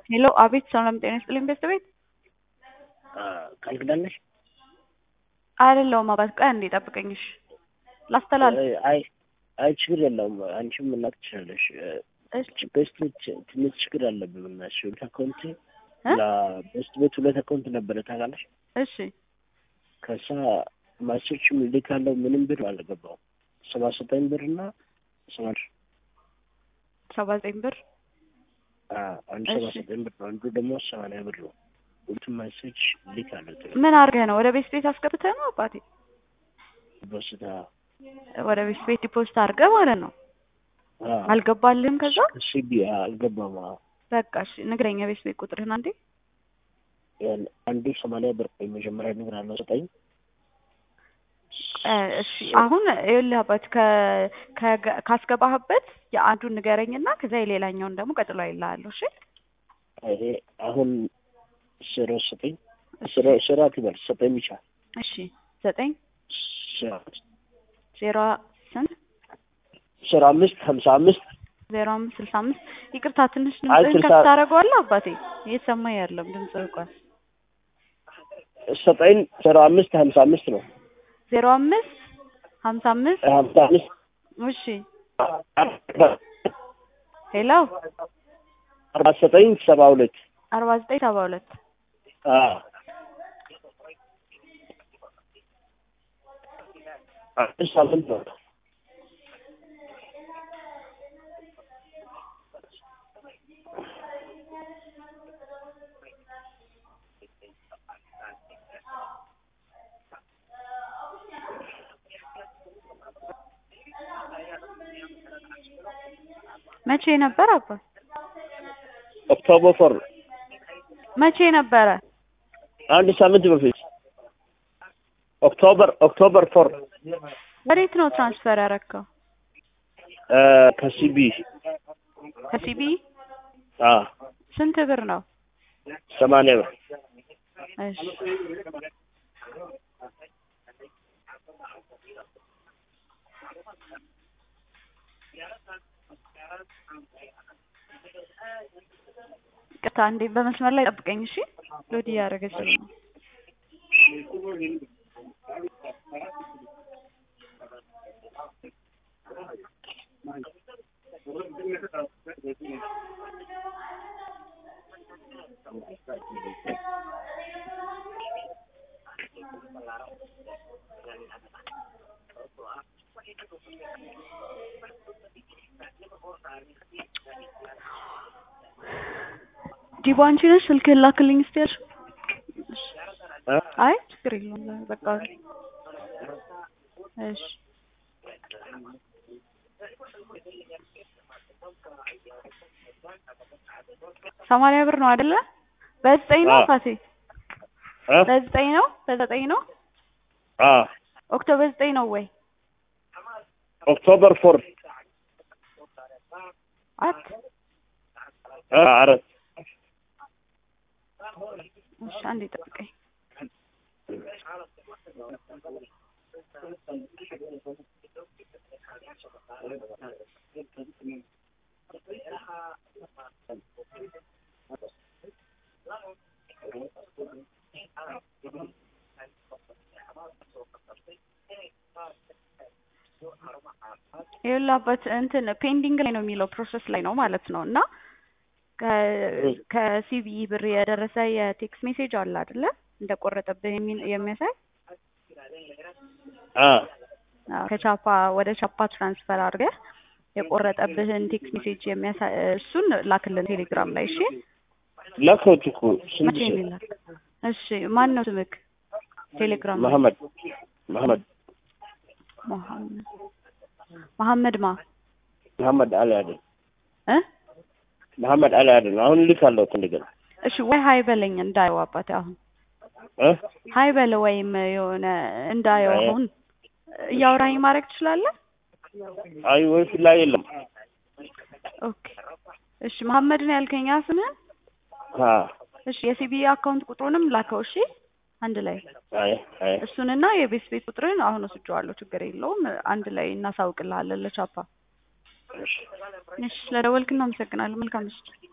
ሄሎ አቤት ሰላም ጤና ይስጥልኝ ቤት ቤት ቃል ኪዳን ነሽ? አይደለሁም አባት ቆይ አንዴ ጠብቀኝ እሺ ላስተላልፍ አይ አይ ችግር የለውም አንቺም መላክ ትችላለሽ። እሺ ቤስት ትንሽ ችግር አለብን እና እሺ ሁለት አካውንት እ? ለቤስት ቤት ሁለት አካውንት ነበረ ታውቃለሽ። እሺ ከዛ ማስቶችም ልክ ያለው ምንም ብር አልገባው ሰባ ዘጠኝ ብር እና ሰባ ሰባ ዘጠኝ ብር አንዱ ሰባ እሺ። ዘጠኝ ብር ነው፣ አንዱ ደግሞ ሰማንያ ብር ነው። ሁለቱም ማሴጅ ልክ አለው ምን አድርገህ ነው ወደ ቤት ቤት አስገብተህ ነው አባቴ በስታ ወደ ቤት ቤት ዲፖዚት አድርገህ ማለት ነው አልገባልህም ከዛ ሲቢ አልገባም። አዎ። በቃ እሺ ንግረኝ የቤት ቤት ቁጥርህን አንዴ ያን አንዱ ሰማንያ ብር የመጀመሪያ ነገር አለው ዘጠኝ እ፣ እሺ አሁን ይኸውልህ አባት ከ- ከገ- ካስገባህበት የአንዱን ንገረኝና ከዛ የሌላኛውን ደግሞ ቀጥሎ አይልሃለሁ እሺ ይሄ አሁን ስሮ ዘጠኝ ስሮ ስራ ትበል ዘጠኝ ብቻ እሺ ዘጠኝ ስራ ዜሮ ስንት ስራ አምስት ሀምሳ አምስት ዜሮ አምስት ስልሳ አምስት ይቅርታ ትንሽ አይ ድምፅህን ስልሳ- ከፍ ታደርገዋለህ አባቴ እየተሰማኝ አይደለም ድምፅ ርቋል ዘጠኝ ስራ አምስት ሀምሳ አምስት ነው ዜሮ አምስት ሀምሳ አምስት ሀምሳ አምስት እሺ ሄሎ አርባ ዘጠኝ ሰባ ሁለት አርባ ዘጠኝ ሰባ ሁለት አዎ አዲስ ሳምንት ነው መቼ ነበር አባ ኦክቶበር ፎር መቼ ነበረ አንድ ሳምንት በፊት ኦክቶበር ኦክቶበር ፎር ወዴት ነው ትራንስፈር ያረከው ከሲቢ ከሲቢ አ ስንት ብር ነው ሰማንያ ብር እሺ ቅርታ እንዴ በመስመር ላይ ጠብቀኝ እሺ ሎዲ እያደረገች ነው ዲቦ አንቺ ነሽ ስልክህን ላክልኝ እስቲ ያልሽው እ? አይ ችግር የለውም በቃ እሺ ሰማንያ ብር ነው አይደለ በዘጠኝ ነው አዎ። አባቴ እ? በዘጠኝ ነው በዘጠኝ ነው አ ኦክቶበር ዘጠኝ ነው ወይ ኦክቶበር ፎር አት አ አራት እሺ አንዴ ጠብቀኝ ይኸውልህ አባት እንትን ፔንዲንግ ላይ ነው የሚለው ፕሮሰስ ላይ ነው ማለት ነው እና ከ- ከሲቢኢ ብር የደረሰ የቴክስት ሜሴጅ አለ አይደለ እንደቆረጠብህ የሚ- የሚያሳይ አ አዎ፣ ከቻፓ ወደ ቻፓ ትራንስፈር አድርገህ የቆረጠብህን ቴክስት ሜሴጅ የሚያሳይ እሱን ላክልን ቴሌግራም ላይ እሺ ላከሁት እኮ ስንት መቼ ሰው? የሚላክ እሺ ማን ነው ስምክ ቴሌግራም ላይ መሐመድ መሐመድ መሐመድ መሐመድ ማ መሐመድ አሊ አይደል እ መሐመድ አሊ አይደል አሁን ልካለሁ እንደገና እሺ ወይ ሀይ በለኝ እንዳየው አባቴ አሁን እ ሀይ በለ ወይም የሆነ እንዳየው አይ። አሁን እያወራኝ ማድረግ ትችላለህ አይ ወይ ላይ የለም ኦኬ እሺ መሐመድ ነው ያልከኝ ያ ስምህን አ እሺ የሲቢ አካውንት ቁጥሩንም ላከው እሺ አንድ ላይ አይ አይ እሱንና የቤት ቤት ቁጥርን አሁን ወስጄዋለሁ ችግር የለውም አንድ ላይ እናሳውቅልሃለን ለቻፓ እሺ እሺ ስለደወልክ እናመሰግናለን መልካም ምሽት